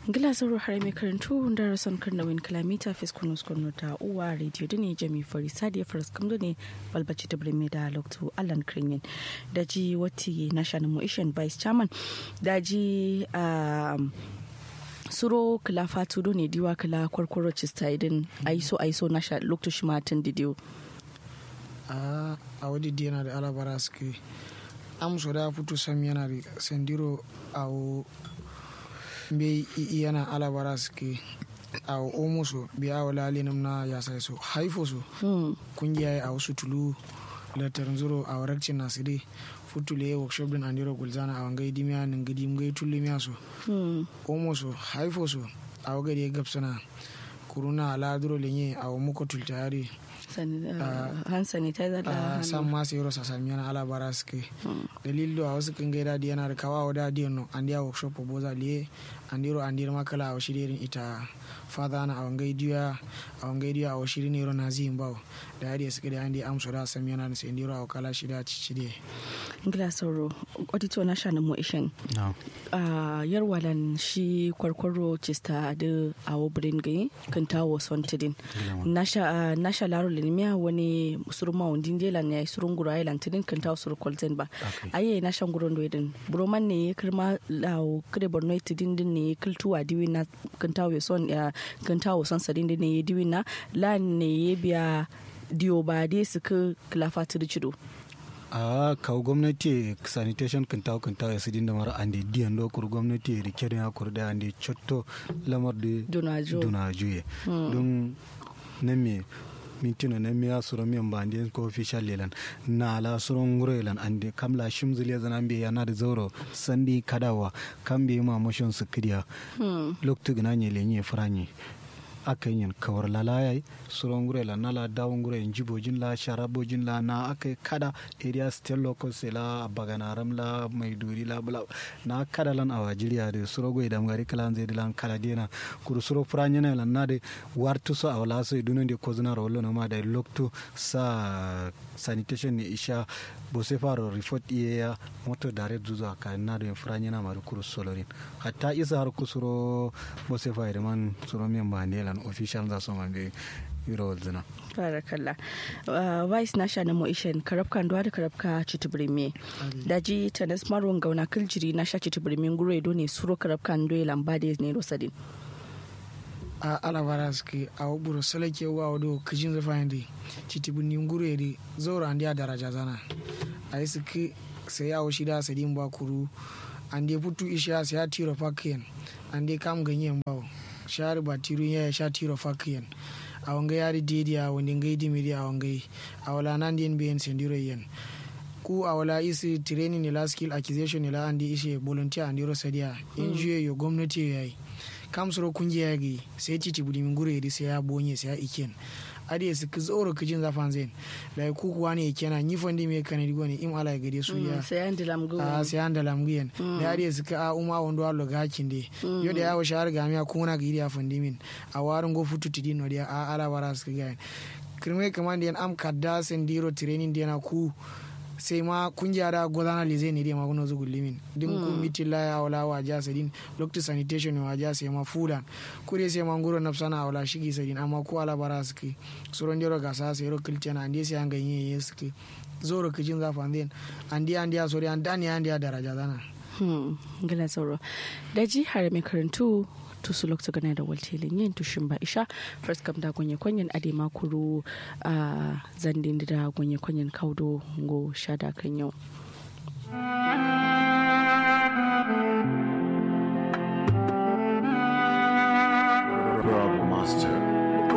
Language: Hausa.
ngila sauro har mai karantu darasan karnawin kalamita fiskunus kwano ta uwa radio da ne jami fari sadi faras kamdo ne balbaci da birni da lokto allan krinyin da ji wati national motion vice chairman da ji suro kala fatu ne diwa kala kwarkwaro cista idan aiso aiso na sha lokto shi matan didiyo a a wadi yana da alabara suke amso da fito sam yana da sandiro a be yana alabara suke a omo so bi a wala linam na ya sai so haifo so kungiya a wasu tulu latar zuro a warakcin nasiri futule workshop din andiro gulzana a wangai dimiya nin gidi ngai tulli miya so omo so haifo so a wagari gabsana kuruna ala duro lenye a muko tultayari hand sanitizer da san ma sai rosa sami yana ala bara suke dalil do a wasu kan gaida di yana da kawa da di no an dia workshop boza liye an diro an diro makala a shirin ita fada na a wangai diya a wangai diya a shirin ne na zin bawo da yadi suke da andi amso da sami yana da sai diro a kala shida cicide ngila sauro audito na shana mu ishin a yarwalan shi kwarkwaro cista da awo brain gai kan tawo son tidin nasha nasha laro linmiya wani surma wundin jela ne surun gura island tidin kan tawo sur kolzen ba aye na shan guron doidin broman ne kirma lawo kire borno tidin din ne kiltuwa diwi na kan tawo son kan tawo son sadin din ne diwi na la ne biya diyo ba dai suka kilafa cido a kawo gwamnati sanitation kan tawo kan tawo ya sidin da mara ande diyan do kur gwamnati rikirin ya kur da ande chotto lamar da dunajo ye don na me mintino na miya suro miyan ba ande ko official lelan na la suro nguro lelan ande kamla shimzul ya zana be yana da zauro sandi kadawa kan be ma motion su kidiya loktu gna nye lenye franye aka yin kawar lalayai suron gure la nala dawon gure yin jibojin la sharabojin la na aka kada area still locals la baganaram la maiduri la bla na kada lan awa jiriya de suro go idam gari kalan zai dilan kala dena kuru suro franya na lan na de wartu so awala so iduna de kozuna rollo no ma da lokto sa sanitation ne isha bo se faro report iya moto dare zuzu aka na de franya na maru kuru solorin hatta isa har kusuro bo se fayre man suro men ba ne an official za su be yuro zina barakalla vice na sha na moishen karabka ndo da karabka chitibirime daji tanas maron gauna kiljiri na sha chitibirime gure do ne suro karabka ndo lamba da ne rosadin a alabara suke a waburo salake wa wado kijin zafa yande chitibirni gure de zaura an dia daraja zana a yi suke sai yawo shida sadin ba kuru an dai putu isha sai ya tiro fakiyan an dai kam ganyen bawo shari ba tiru ya sha tiro fakiyan a wanga yari didi a wani ngai dimiri a wangai a wala nan din biyan sendiro yen ku a wala isi training ni la skill acquisition ni la andi ishe volunteer andi ro sadia NGO yo gwamnati yayi kam soro kungiya yagi sai titi budi min gure di sai ya bonye sai ya iken adi su ki zoro kijin zafan zen da ku kuwa ne kenan ni fondi me kanadi goni im ala gade su ya sai an dilam gu a sai an dalam guyen da adi su ka a uma wondo allo ga kinde yo da yawo shahar ga miya kuna ga iriya fondi min a warin go futu tidi no dia a ala wara su ga kirme kamande yan am kadda sendiro training dia na ku sai ma kungiya da gwadana le zai ne dai magunan zugun limin din kun miti la ya wala wa ja sadin lokti sanitation wa ja sai ma fudan kure sai ma nguro nafsana wala shigi sadin amma ko ala bara suke suron jero gasa sai ro kiltena ande sai an ganye ye suke zoro kijin zafa den andi andi a sori an dani andi a daraja zana hmm gila sauro da ji har mai karantu tusu lokta gana da waltelin yin tushin ba isha first kam da gonye kwanyen ade makuru a zandin da gonye kwanyen kaudo go shada kan yau